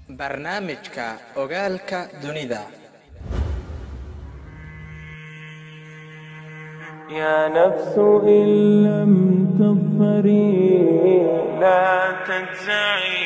barnaamijka ogaalka dunida يا نفس إن لم تظفري لا تجزعي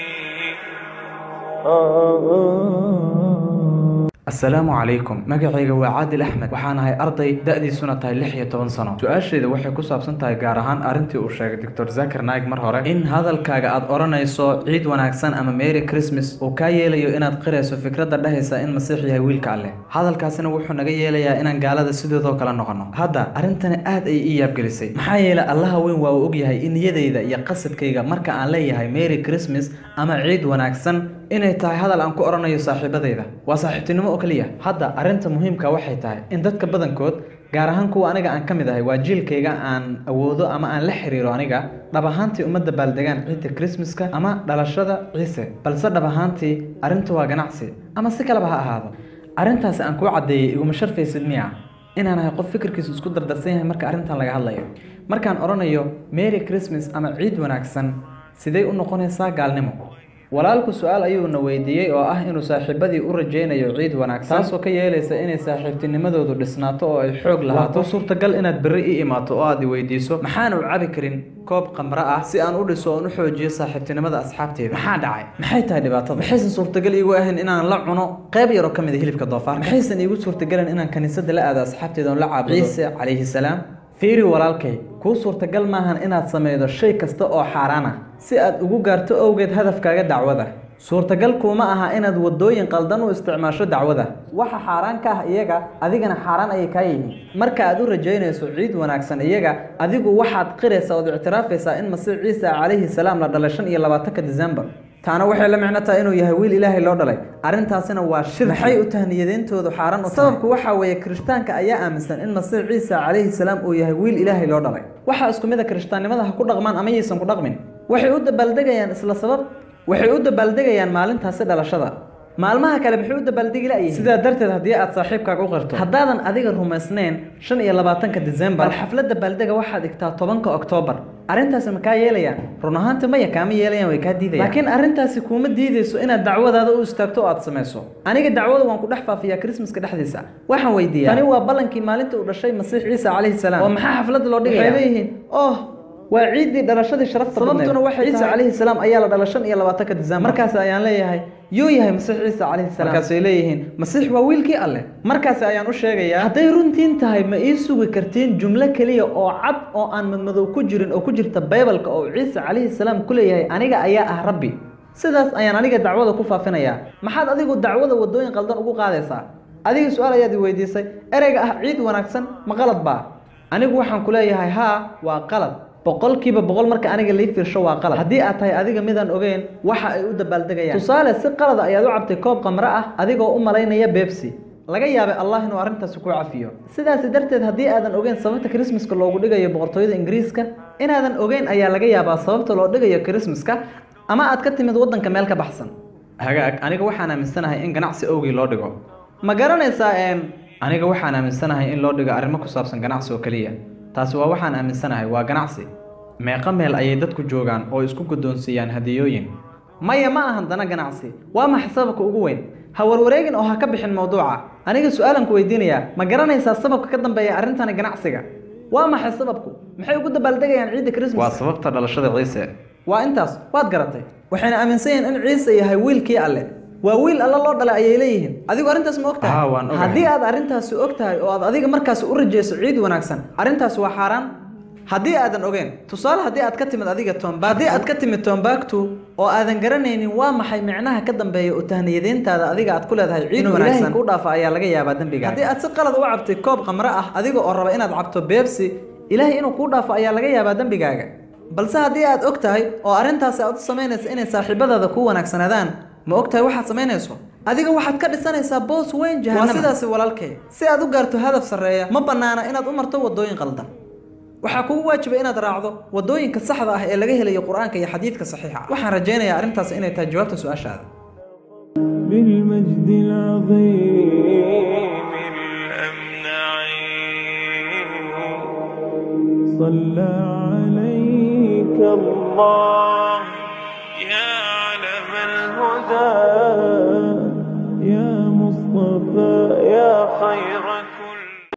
asalaamu calaykum magacayga waa caadil axmed waxaan ahay arday da-diisuna tahay lix iyo toban sano su-aashayda waxay ku saabsan tahay gaar ahaan arrintii uu sheegay doctor zakar naig mar hore in hadalkaaga aad odhanayso ciid wanaagsan ama merry christmas uu kaa yeelayo inaad qirayso fikradda dhehaysa in masiix yahay wiilka alleh hadalkaasina wuxuu naga yeelayaa inaan gaalada sidoodoo kale noqono hadda arrintani aad ay ii yaabgelisay maxaa yeelay allaha weyn waa uu ogyahay in niyadayda iyo qasadkayga marka aan leeyahay merry christmas ama ciid wanaagsan inay tahay hadal aan ku odhanayo saaxiibadayda waa saaxiibtinimo oo keliya hadda arrinta muhiimka waxay tahay in dadka badankood gaar ahaan kuwa aniga aan ka mid ahay waa jiilkayga aan awoodo ama aan la xiriiro aniga dhab ahaantii uma dabaaldegaan ciidda krismaska ama dhalashada ciise balse dhab ahaantii arrintu waa ganacsi ama si kaleba ha ahaado arrintaasi aan kuu caddeeyey iguma sharfaysid miya inaan ahay qof fikirkiisu isku dardarsan yahay marka arrintan laga hadlayo markaan odhanayo merry christmas ama ciid wanaagsan sidee u noqonaysaa gaalnimo walaalku su-aal ayuuna weydiiyey oo ah inuu saaxiibadii u rajaynayo ciid wanaagsan taasoo ka yeelaysa inay saaxiibtinimadoodu dhisnaato oo ay xoog lahaato suurtagal inaad berri i imaato oo aad i weydiiso maxaana u cabi karin koob qamre ah si aan u dhiso oon u xoojiyo saaxiibtinimada asxaabteeda maxaa dhacay maxay tahay dhibaatada maxaysan suurtagal iigu ahayn inaan la cuno qayb yaroo ka mid a hilibka doofaarka maxaysan iigu suurtagalin inaan kaniisada la aado asxaabteeda oon la caabudo ciise calayhi salaam fiiri walaalkay kuu suurtagal maahan inaad samaydo shay kasta oo xaaraan ah si aad ugu gaarto owgeed hadafkaaga dacwada suurtagal kuuma aha inaad wadooyin qaldan u isticmaasho dacwada waxa xaaraan ka ah iyaga adigana xaaraan ayay kaa yihiin marka aad u rajaynayso ciid wanaagsan iyaga adigu waxaad qiraysaa ood ictiraafaysaa in masiix ciisa calayhi salaam la dhalay shan iyo labaatanka december taana waxay la micno tahay inuu yahay wiil ilaahay loo dhalay arrintaasina waa shir maxay u tahniyadeyntoodu xaaran u sababku waxaa weeye kirishtaanka ayaa aaminsan in masiix ciisa calayhi salaam uu yahay wiil ilaahay loo dhalay waxaa isku mid a kirishtaannimada ha ku dhaqmaan ama yaysan ku dhaqmin waxay u dabaaldegayaan isla sabab waxay u dabaaldegayaan maalintaasi dhalashada maalmaha kale maxay u dabaaldegi la'yihiin sidaa darteed haddii aad saaxiibkaaga u qirto haddaadan adiga rumaysnayn shan iyo labaatanka december bal xafladda baaldega waxaad dhigtaa tobanka oktoobar arrintaasi ma kaa yeelayaan run ahaanta maya kaama yeelayaan way kaa diidayaan laakiin arrintaasi kuuma diidayso inaad dacwadaada u istaagto oo aad samayso aniga dacwada waan ku dhex faafiyaa krismaska dhexdiisa waxaan weydiiyaa tani waa ballankii maalinta uu dhashay masiix ciisa calayhi salaam oo maxaa xafladda loo dhigaya waxay leeyihiin oh waa ciiddii dhalashadii sharafta sababtuna waxay ciise calayhi salaam ayaa la dhala shan iyo labaatanka december markaas ayaan leeyahay yuu yahay masiix ciise calayhi salaam markaasay leeyihiin masiix waa wiilkii alleh markaasi ayaan u sheegayaa hadday runtiin tahay ma ii sugi kartiin jumlo keliya oo cad oo aan madmadow ku jirin oo ku jirta baybalka oo ciise calayhi salaam ku leeyahay aniga ayaa ah rabbi sidaas ayaan aniga dacwada ku faafinayaa maxaad adigu dacwada wadooyin qaldan ugu qaadaysaa adiga su-aal ayaad i weydiisay ereyga ah ciid wanaagsan ma qalad baa anigu waxaan ku leeyahay haa waa qalad boqolkiiba boqol marka aniga lii fiirsho waa qalad haddii aad tahay adiga midaan ogeyn waxa ay u dabaaldegayaan tusaale si qalada ayaad u cabtay koob qamre ah adigoo u malaynaya bebsi laga yaabay allah inuu arrintaasi ku cafiyo sidaasi darteed haddii aadan ogeyn sababta krismaska loogu dhigayo boqortooyada ingiriiska inaadan ogeyn ayaa laga yaabaa sababta loo dhigayo krismaska ama aad ka timid waddanka meel ka baxsan hagaag aniga waxaan aaminsanahay in ganacsi owgii loo dhigo ma garanaysaa een aniga waxaan aaminsanahay in loo dhigo arrimo ku saabsan ganacsi oo keliya taasi waa waxaan aaminsanahay waa ganacsi meeqa meel ayay dadku joogaan oo isku guddoonsiiyaan hadiyooyin maya ma ahan dana ganacsi waa maxa sababka ugu weyn ha warwareegin oo ha ka bixin mawduuca aniga su-aalan ku weydiinayaa ma garanaysaa sababka ka dambeeya arrintani ganacsiga waa maxay sababku maxay ugu dabaaldegayaan ciidda krismas waa sababta dhalashada ciise waa intaas waad garatay waxayna aaminsan yihiin in ciise yahay wiilkii alle waa wiil alla loo dhalay ayay leeyihiin adigu arrintaas ma ogtahay Haa, waan ogahay. haddii aad arrintaasi og tahay oo aad adiga markaasi u rajayso ciid wanaagsan arrintaasi waa xaaraan haddii aadan ogeyn tusaale haddii aad ka timid adiga toomba haddii aad ka timid toombaagtu oo aadan garanaynin waa maxay micnaha ka dambeeya u tahniyadeyntaada adiga aad ku leedahay ciid wanaagsan ku dhaafa ayaa laga yaabaa dembiga haddii aad si qalad u cabtay koob qamre ah adiga oo raba inaad cabto beebsi ilaahay inuu kuu dhaafo ayaa laga yaabaa dembigaaga balse haddii aad og tahay oo arrintaasi aad u samaynaysa inay saaxiibadaada ku wanaagsanaadaan ma og tahay waxaad samaynayso adiga waxaad ka dhisanaysaa boos weyn jahannama waa sidaasi walaalkay si aad u gaarto hadaf sarreeya ma bannaana inaad u marto wadooyin qaldan waxaa kugu waajiba inaad raacdo wadooyinka saxda ah ee laga helayo qur-aanka iyo xadiidka saxiixa ah waxaan rajaynayaa arrintaas inay tahay jawaabta su-aashaada بالمجد العظيم الأمنع صلى عليك الله يا علم الهدى العدا يا مصطفى